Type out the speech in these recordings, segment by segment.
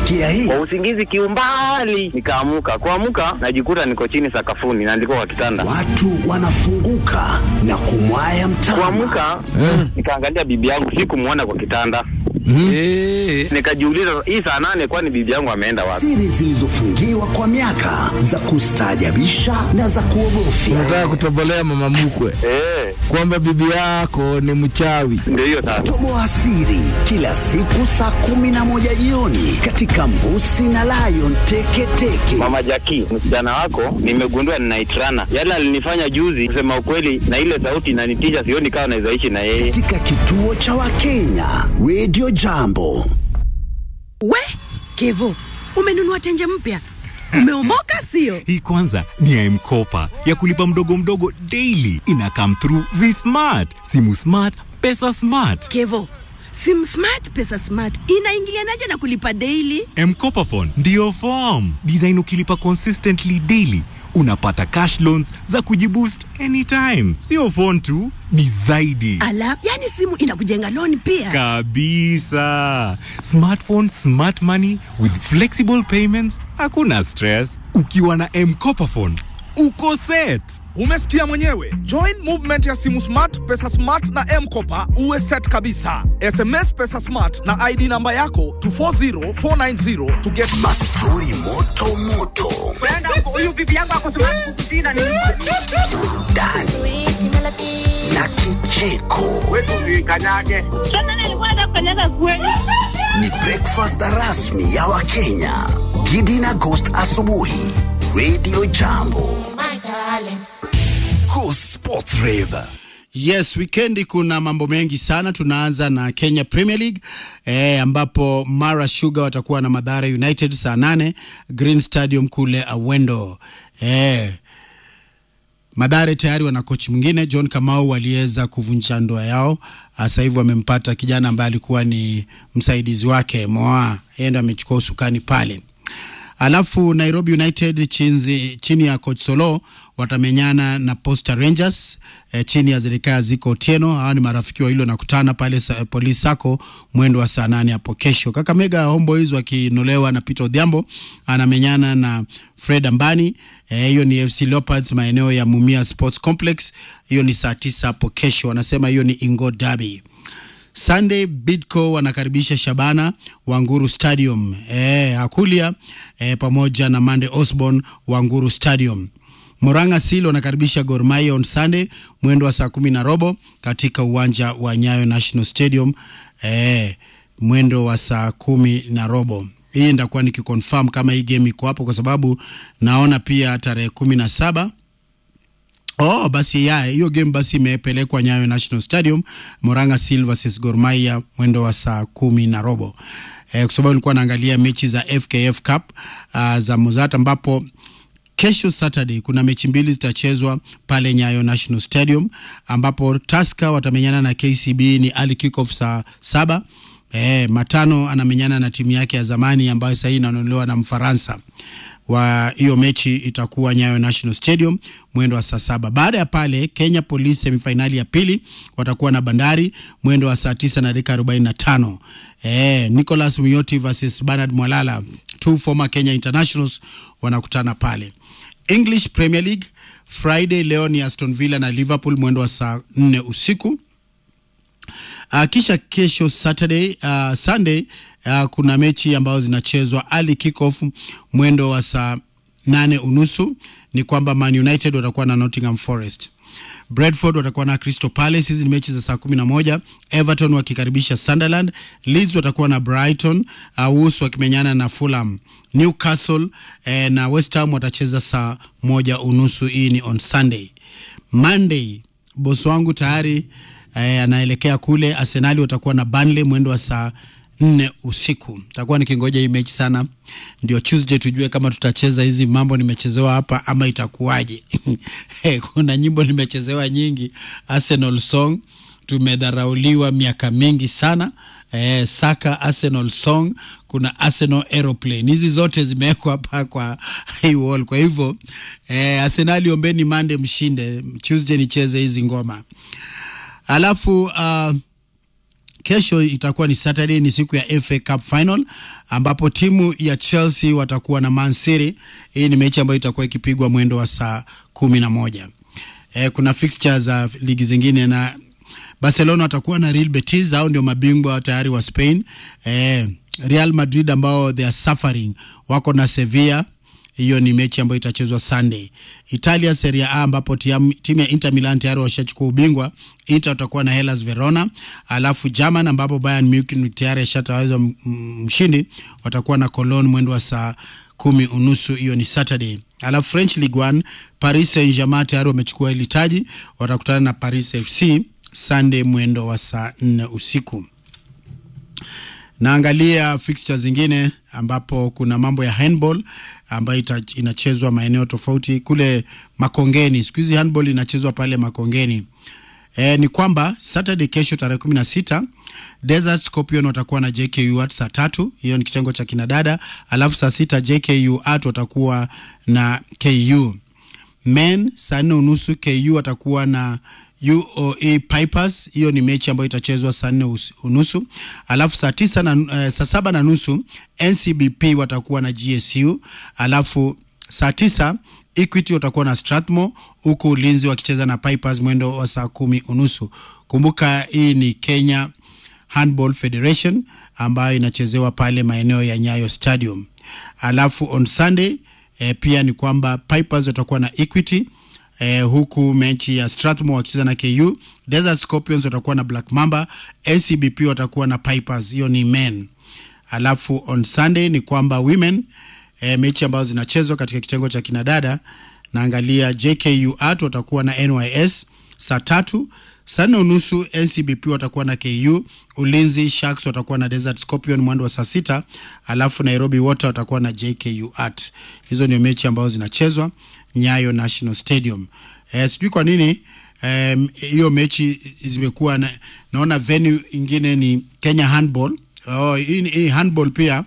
Umesikia hii? Kwa usingizi kiumbali, nikaamuka. Kuamuka najikuta niko chini sakafuni na ndiko kwa kitanda. Watu wanafunguka na kumwaya mtama. Kuamuka nikaangalia bibi yangu, sikumwona kwa kitanda. Eh, Nikajiuliza, hii saa nane, kwani bibi yangu ameenda wapi? Siri zilizofungiwa kwa miaka za kustaajabisha na za kuogofya. unataka kutobolea mama mkwe Eh, kwamba bibi yako ni mchawi. ndio hiyo sasa. Toboa siri kila siku saa kumi na moja jioni katika Mbusi na Lion Teketeke. Mama Jaki, msichana wako nimegundua ninaitrana. Yale alinifanya juzi, kusema ukweli, na ile sauti inanitisha, sioni kama naweza ishi na yeye. katika kituo cha Wakenya Radio Jambo. We Kevo, umenunua tenje mpya, umeomoka sio? Hii kwanza ni ya M-Kopa ya kulipa mdogo mdogo daily. Ina come through V-Smart, simu smart, pesa smart. Kevo, sim smart pesa smart inaingilianaje na kulipa daily? M-Kopa phone ndio form design. Ukilipa consistently daily unapata cash loans za kujiboost anytime. Sio phone tu, ni zaidi Ala, yani simu inakujenga loan pia. kabisa. Smartphone, smart money with flexible payments, hakuna stress. Ukiwa na M-Kopa phone uko set. Umesikia mwenyewe. Join movement ya simu smart, pesa smart na M-Kopa uwe set kabisa. SMS pesa smart na ID namba yako to 40490 to get Mastori moto moto, burudani na kicheko. Ni breakfast rasmi ya Wakenya. Gidi na Ghost asubuhi. Radio Jambo. Cool Sports Rave. Yes, wikendi kuna mambo mengi sana. Tunaanza na Kenya Premier League eh, ambapo Mara Sugar watakuwa na Madhara United saa nane Green Stadium kule Awendo eh, Madhare tayari wana kochi mwingine John Kamau waliweza kuvunja ndoa yao. Sasa hivi wamempata kijana ambaye alikuwa ni msaidizi wake Moa, yeye ndo amechukua usukani pale. Alafu Nairobi United chinzi, chini ya coach Solo watamenyana na Posta Rangers eh, chini ya Zedekaya Ziko Otieno. Hawa ni marafiki wa hilo nakutana pale sa, Police Sacco mwendo wa saa nane hapo kesho. Kakamega Homeboys wakinolewa na Peter Odhiambo anamenyana na Fred Ambani. Eh, hiyo ni FC Leopards maeneo ya Mumia Sports Complex. Hiyo ni saa tisa hapo kesho. Wanasema hiyo ni Ingo Derby. Sunday Bidco wanakaribisha Shabana Wanguru Stadium. E, Akulia e, pamoja na Mande Osborn Wanguru Stadium. Moranga Seal wanakaribisha Gor Mahia on Sunday mwendo wa saa kumi na robo katika uwanja wa Nyayo National Stadium e, mwendo wa saa kumi na robo. Hii ndakuwa nikiconfirm kama hii game iko hapo, kwa sababu naona pia tarehe kumi na saba Oh, basi ya hiyo game basi imepelekwa Nyayo National Stadium, Moranga Seal versus Gor Mahia mwendo wa saa kumi na robo. Eh, kwa sababu nilikuwa naangalia mechi za FKF Cup uh, za Mozart ambapo kesho Saturday kuna mechi mbili zitachezwa pale Nyayo National Stadium ambapo Tusker watamenyana na KCB ni early kickoff saa saba. Eh, Matano anamenyana na timu yake ya zamani ambayo sasa hii inanunuliwa na Mfaransa wa hiyo mechi itakuwa Nyayo National Stadium mwendo wa saa saba. Baada ya pale Kenya Police semifinali ya pili watakuwa na Bandari mwendo wa saa tisa na dakika arobaini na tano. Eh, Nicholas Muyoti versus Bernard Mwalala, two former Kenya internationals wanakutana pale. English Premier League Friday leo ni Aston Villa na Liverpool mwendo wa saa nne usiku. Uh, kisha kesho Saturday uh, Sunday uh, kuna mechi ambazo zinachezwa early kickoff mwendo wa saa nane unusu. Ni kwamba Man United watakuwa na Nottingham Forest, Bradford watakuwa na Crystal Palace. Hizi ni mechi za saa kumi na moja. Everton wakikaribisha Sunderland, Leeds watakuwa na Brighton, uh, Wolves wakimenyana na Fulham, Newcastle eh, na West Ham watacheza saa moja unusu. Hii ni on Sunday. Monday bosi wangu tayari eh, anaelekea kule. Arsenali watakuwa na Burnley mwendo wa saa nne usiku. Takuwa nikingoja hii mechi sana, ndio Tuesday tujue kama tutacheza hizi mambo nimechezewa hapa ama itakuwaje. Kuna nyimbo nimechezewa nyingi, Arsenal song tumedharauliwa miaka mingi sana. Eh, Saka Arsenal song, kuna Arsenal aeroplane, hizi zote zimewekwa hapa kwa hii wall. Kwa hivyo eh, Arsenali ombeni Monday mshinde, Tuesday nicheze hizi ngoma alafu uh, kesho itakuwa ni Saturday, ni siku ya FA Cup final ambapo timu ya Chelsea watakuwa na Man City. Hii ni mechi ambayo itakuwa ikipigwa mwendo wa saa kumi na moja. E, kuna fixtures za ligi zingine na Barcelona watakuwa na Real Betis, hao ndio mabingwa tayari wa Spain. E, Real Madrid ambao they are suffering wako na Sevilla hiyo ni mechi ambayo itachezwa Sunday. Italia Serie A ambapo timu ya Inter Milan tayari washachukua ubingwa. Inter watakuwa na Hellas Verona, alafu German ambapo Bayern Munich tayari ashatawazwa mshindi, watakuwa na Cologne mwendo wa saa kumi unusu, hiyo ni Saturday. Alafu French Ligue 1 Paris Saint-Germain tayari wamechukua hili taji, watakutana na Paris FC Sunday mwendo wa saa nne usiku. Naangalia fixtures zingine ambapo kuna mambo ya handball ambayo inachezwa maeneo tofauti kule Makongeni. Siku hizi handball inachezwa pale Makongeni. E, ni kwamba Saturday kesho tarehe kumi na sita Desert Scorpion watakuwa na JKU at saa tatu, hiyo ni kitengo cha kinadada. Alafu saa sita JKU at watakuwa na KU men. Saa nne unusu KU watakuwa na UOA Pipers. Hiyo ni mechi ambayo itachezwa saa nne unusu. Alafu saa tisa na uh, saa saba na nusu NCBP watakuwa na GSU. Alafu saa tisa Equity watakuwa na Strathmore, huku Ulinzi wakicheza na Pipers mwendo wa saa kumi unusu. Kumbuka hii ni Kenya Handball Federation ambayo inachezewa pale maeneo ya Nyayo Stadium. Alafu on Sunday eh, pia ni kwamba Pipers watakuwa na Equity eh, huku mechi ya Strathmore wakicheza na KU. Desert Scorpions watakuwa na Black Mamba, NCBP watakuwa na Pipers, hiyo ni men. Alafu on Sunday ni kwamba women eh, mechi ambazo zinachezwa katika kitengo cha kinadada, naangalia JKU Art watakuwa na NYS saa tatu saa nne unusu NCBP watakuwa na KU, Ulinzi Sharks watakuwa na Desert Scorpion mwendo wa saa sita, alafu Nairobi Water watakuwa na JKU Art. Hizo ndio mechi ambazo zinachezwa Nyayo National Stadium. Eh, sijui kwa nini hiyo um, mechi zimekuwa na, naona venue ingine ni Kenya Handball. Oh, hii, hii handball pia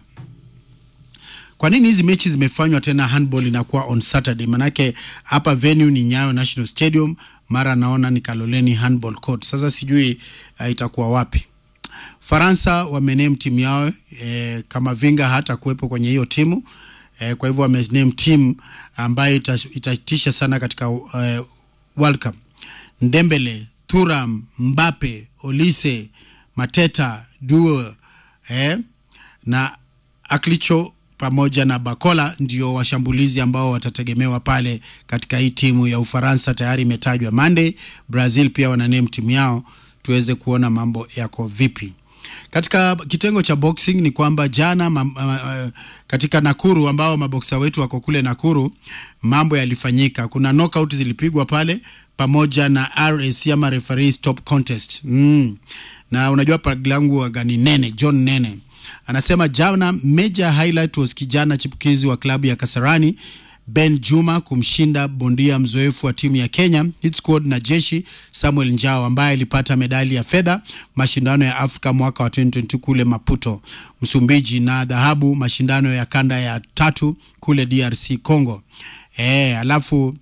kwa nini hizi mechi zimefanywa tena handball inakuwa on Saturday? Manake hapa venue ni Nyayo National Stadium, mara naona ni Kaloleni Handball Court. Sasa sijui uh, itakuwa wapi. Faransa wamename timu yao eh, kama Vinga hata kuwepo kwenye hiyo timu eh, kwa hivyo wamename timu ambayo itatisha sana katika uh, World Cup. Ndembele, Thuram, Mbappe, Olise, Mateta, Duo eh, na Aklicho pamoja na Bakola ndio washambulizi ambao watategemewa pale katika hii timu ya Ufaransa. Tayari imetajwa Monday. Brazil pia wana name timu yao, tuweze kuona mambo yako vipi. Katika kitengo cha boxing ni kwamba jana ma, ma, katika Nakuru ambao maboksa wetu wako kule Nakuru, mambo yalifanyika. Kuna knockout zilipigwa pale pamoja na RSC ama referee stop contest mm. na unajua paglangu wagani nene John Nene anasema jana major highlight was kijana chipukizi wa klabu ya Kasarani Ben Juma kumshinda bondia mzoefu wa timu ya Kenya Hit Squad na jeshi Samuel Njao ambaye alipata medali ya fedha mashindano ya Afrika mwaka wa 2022 kule Maputo, Msumbiji na dhahabu mashindano ya kanda ya tatu kule DRC Congo. E, alafu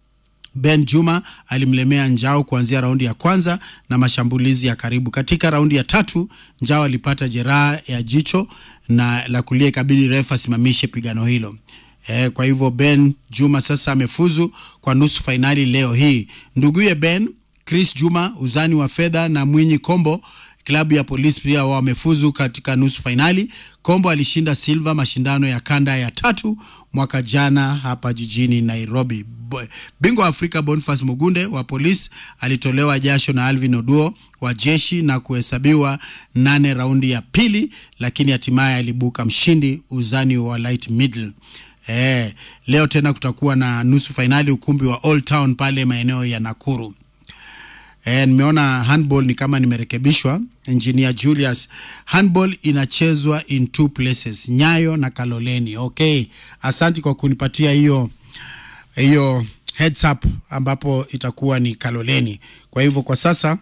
Ben Juma alimlemea Njao kuanzia raundi ya kwanza na mashambulizi ya karibu. Katika raundi ya tatu Njao alipata jeraha ya jicho na la kulia, ikabidi refa asimamishe pigano hilo. E, kwa hivyo Ben Juma sasa amefuzu kwa nusu fainali leo hii. Nduguye Ben Chris Juma uzani wa fedha na Mwinyi Kombo klabu ya polisi pia wamefuzu katika nusu fainali. Kombo alishinda silva mashindano ya kanda ya tatu mwaka jana hapa jijini Nairobi. Bingwa wa Afrika Boniface Mugunde wa polisi alitolewa jasho na Alvin Oduo wa jeshi na kuhesabiwa nane raundi ya pili, lakini hatimaye alibuka mshindi uzani wa light middle. E, leo tena kutakuwa na nusu fainali ukumbi wa Old Town pale maeneo ya Nakuru. E, nimeona handball ni kama nimerekebishwa. Engineer Julius, handball inachezwa in two places, Nyayo na Kaloleni. Okay, asanti kwa kunipatia hiyo hiyo heads up, ambapo itakuwa ni Kaloleni. Kwa hivyo kwa sasa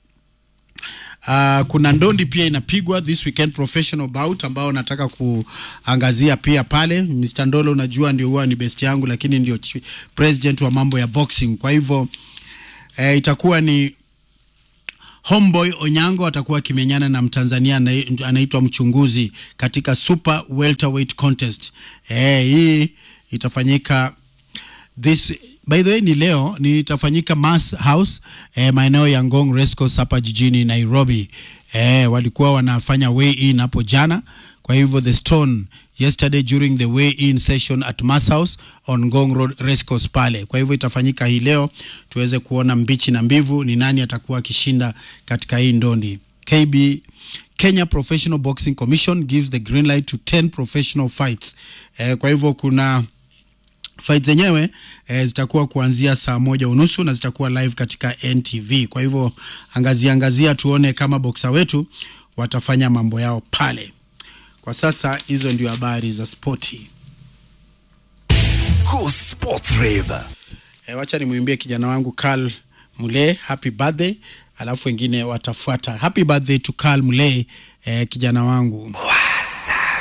Uh, kuna ndondi pia inapigwa this weekend professional bout ambao nataka kuangazia pia pale. Mr. Ndolo unajua ndio huwa ni best yangu, lakini ndio president wa mambo ya boxing. Kwa hivyo eh, itakuwa ni Homeboy Onyango atakuwa akimenyana na Mtanzania anai- anaitwa Mchunguzi katika Super Welterweight Contest. Eh, hii itafanyika this by the way ni leo ni itafanyika Mass House eh, maeneo ya Ngong Rescos hapa jijini Nairobi. Eh, walikuwa wanafanya weigh in hapo jana. Kwa hivyo the stone yesterday during the weigh in session at Mass House on Ngong Road Rescos pale. Kwa hivyo itafanyika hii leo tuweze kuona mbichi na mbivu ni nani atakuwa akishinda katika hii ndondi. KB Kenya Professional Boxing Commission gives the green light to 10 professional fights. Eh, kwa hivyo kuna fight zenyewe eh, zitakuwa kuanzia saa moja unusu na zitakuwa live katika NTV. Kwa hivyo angazia angazia, tuone kama boksa wetu watafanya mambo yao pale. Kwa sasa hizo ndio habari za spoti. Cool Sports Rave. E, wacha nimwimbie kijana wangu Carl Mule happy birthday, alafu wengine watafuata. Happy birthday to Carl Mule, e, kijana wangu.